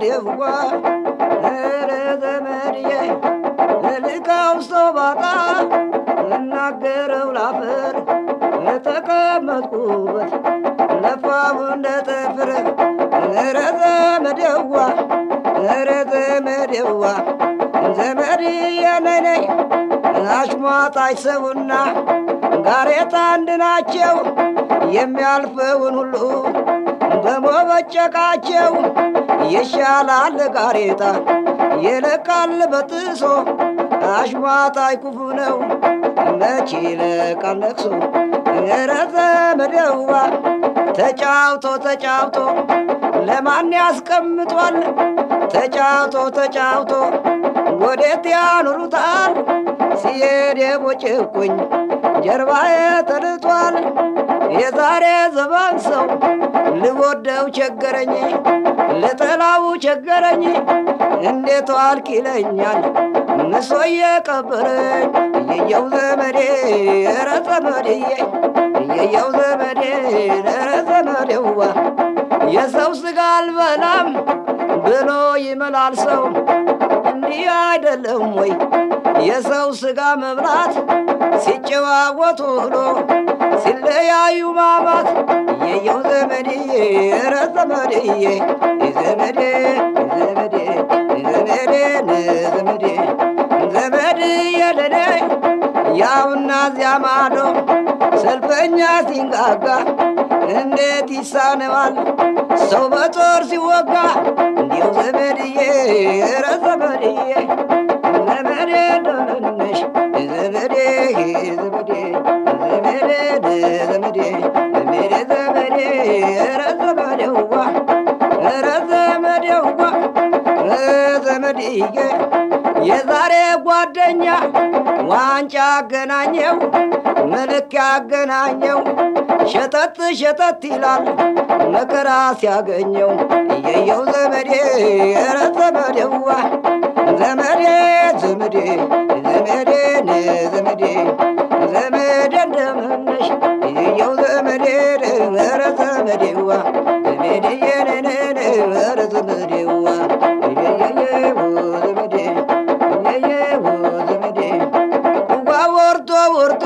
ዘመዴዋ ኧረ ዘመድዬ ልካው ሰው ባጣ እናገረው ላፈር ተቀመጥኩበት ለፋው እንደ ጥፍር ኧረ ዘመዴዋ ኧረ ዘመዴዋ ዘመድዬ ነይ ነይ አሽሟጣች ሰውና ጋሬጣ አንድ ናቸው የሚያልፈውን ሁሉ በመበጨቃቸው ይሻላል ጋሬጣ ይለቃል በጥሶ አሽሟጣይ ክፉ ነው መቼ ይለቃል ነቅሶ ኧረ ዘመዴዋ ተጫውቶ ተጫውቶ ለማን ያስቀምጧል ተጫውቶ ተጫውቶ ወዴት ያኖሩታል ሲሄድ የቦጭቁኝ ጀርባዬ ተልጧል የዛሬ ዘመን ሰው ልወደው ቸገረኝ ልጠላው ቸገረኝ እንዴት ዋልክ ይለኛል ምሶ የቀበረኝ እየየው ዘመዴ ኧረ ዘመዴዬ እየየው ዘመዴ ኧረ ዘመዴዋ የሰው ስጋ አልበላም ብሎ ይመላል ሰው እንዲህ አይደለም ወይ የሰው ስጋ መብላት ሲጨዋወቱ ውሎ ሲለያዩ ማማት የየው ዘመድዬ ኧረ ዘመድዬ ዘመዴ ዘመዴ ዘመዴ ዘመዴ ዘመድዬ ለኔ ያውና እዚያ ማዶ ሰልፈኛ ሲንጋጋ እንዴት ይሳነዋል ሰው በጦር ሲወጋ እንዲው ዘመድዬ ኧረ ዘመድዬ ዘመዴ ደህንነሽ ዘመዴ ዘመዴ ዘመዴ ዘመዴ ዘመዴ ዘመዴ ኧረ ዘመዴዋ ኧረ ዘመዴዋ ዘመድዬ የዛሬ ጓደኛ ዋንጫ አገናኘው መልክ ያገናኘው ሸጠጥ ሸጠጥ ይላል መከራ ሲያገኘው እየየው ዘመዴ ኧረ ዘመዴዋ ዘመዴ ዘመዴ ዘመዴ ዘመዴ ዘመዴ እንደምነሽ እየየው ዘመዴ ኧረ ዘመዴዋ ዘመዴዬ ነነነ ኧረ ዘመዴዋ እየየየው ዘመዴ እየየው ዘመዴ ውዋ ወርዶ ወርዶ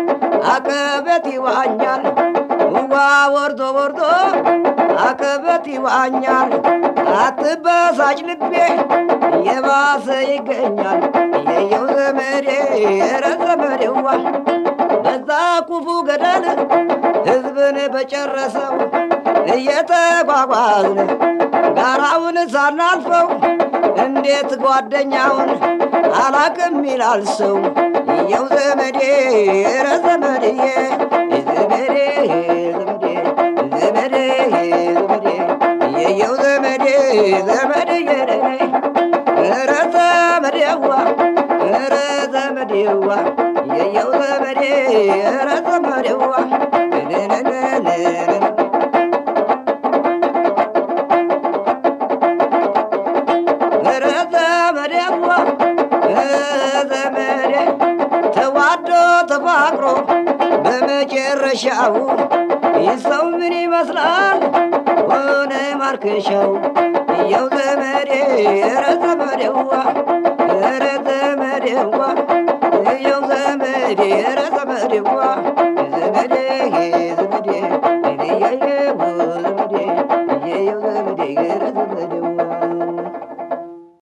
አቀበት ይዋኛል ውዋ ወርዶ ወርዶ አቀበት ይዋኛል አትበሳጭ ልቤ የባሰ ይገኛል የየው ዘመዴ ኧረ ዘመዴዋ በዛ ክፉ ገደል ሕዝብን በጨረሰው እየተጓጓዝን ጋራውን ሳናልፈው እንዴት ጓደኛውን አላቅም ይላል ሰው የየው ዘመዴ ኧረ ዘመድዬ ዘመዴ ዘመዴ ዘመዴ ዘመዴ የየው ዘመዴ ዘመድዬ ኧረ ዘመዴዋ ኧረ ዘመዴዋ የየው ዘመዴ ኧረ ዘመዴዋ ኧረ ዘመዴዋ ዘመዴ ተዋዶ ተፋቅሮ በመጨረሻው ይህ ሰው ምን ይመስላል ሆነ ማርከሻው የው ዘመዴ ኧረ ዘመዴዋ ኧረ ዘመዴዋ የው ዘመዴ ኧረ ዘመዴዋ ዘመዴ